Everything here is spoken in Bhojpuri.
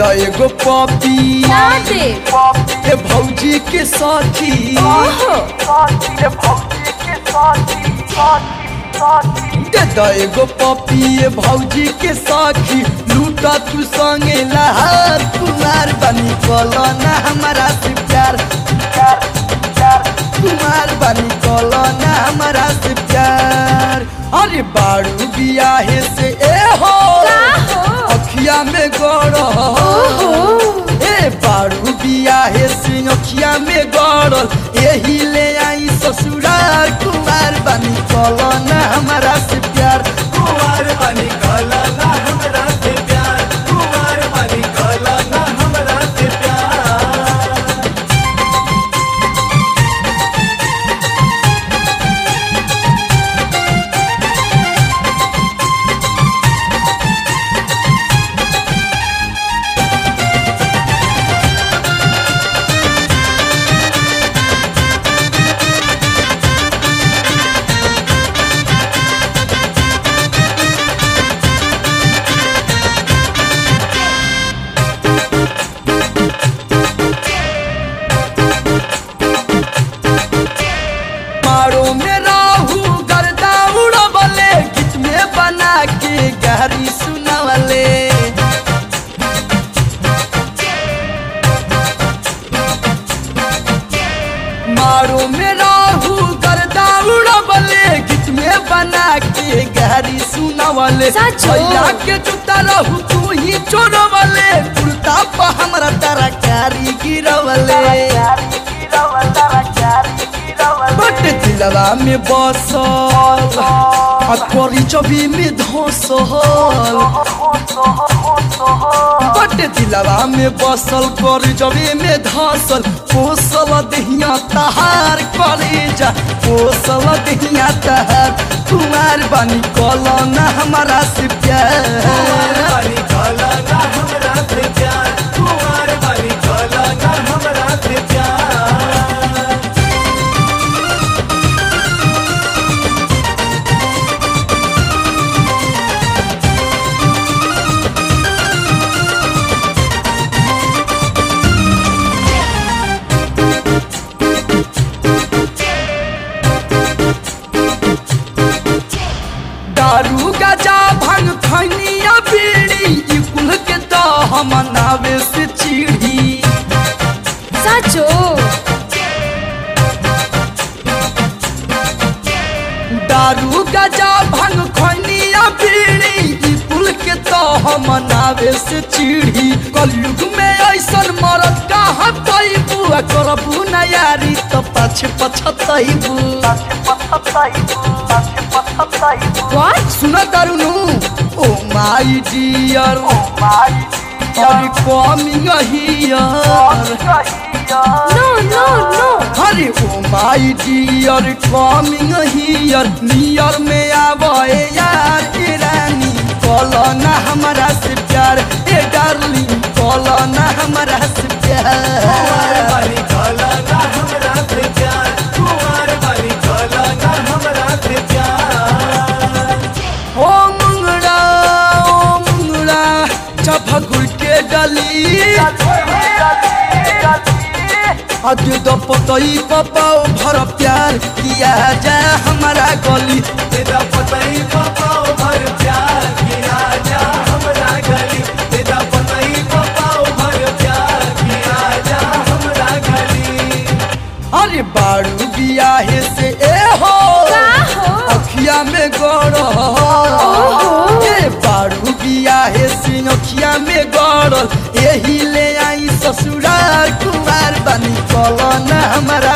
एगो पपी ना दे ए भौजी के साथी ओहो दे द एगो पपी ए भौजी के साखी लूटा तू संगे लहार कुमार बनी कलो ना हमारा से प्यार कुमार बनी कलो ना हमारा से प्यार अरे बाड़ू बियाहे से ए हो का हो अखिया में गड़ो ओहो ए बारू बियाहे से अखिया में गड़ल एही ले आई ससुराल कुमार बनी कलो ना हमारा से प्यार कुमार बनी कला ना हमरा से प्यार कुमार बनी कला ना हमरा से प्यार मारो में राहू गर्दा उड़बले गीत में बना के गहरी सुनवले मारो में राहू गर्दा उड़बले गीत में बना के गहरी सुनवले सचो? भैया के जूता रहू तू ही चोरवले कुर्ता पर हमरा तरकारी गिरवले बट दिलवा में बसल आ कोरी चबी में धसल बट दिलवा में बसल कोरी चबी में धसल पोसल दहिया तहार करे जा पोसल दहिया तहार कुमार बनी कलो ना हमारा से प्यार बनी कला ना हमरा से प्यार कुमार बनी कला ना हमरा से प्यार दारू गजा भंग खनिया बीड़ी ई कुल के तो हम नावे से चिड़ी सचो दारू गजा भंग खनिया बीड़ी ई कुल के तो हम नावे से चिड़ी कलयुग में ऐसन मरद कहाँ पैबू आ करबू ना यारी तो पाछे पछतैबू व्हाट सुन तारुनु ओ माई डियर अरे कमिंग हियर नो नो नो अरे ओ माई डियर कमिंग हियर नियर में आवे यार ए रानी कलो ना हमारा से प्यार ए डार्लिंग कलो ना हमारा से कुमार प्यार बनी कला ना हमरा से प्यार कुमार बनी कला ना हमरा से प्यार ओ मुंगड़ा ओ मुंगड़ा चपकुर के डली अगे तो पतई पपाओ भर प्यार किया जाए हमारा गली तेरा पतई पापाओ भर प्यार किया जा हमरा गली तेरा पतई पापाओ भर प्यार किया जा हमरा गली अरे बाड़ू बियाहे से ए हो का हो अखिया में गड़ो ए बाड़ू बियाहे से अखिया में गड़ल एही ले आई ससुराल कुमार बनी कलो ना हमारा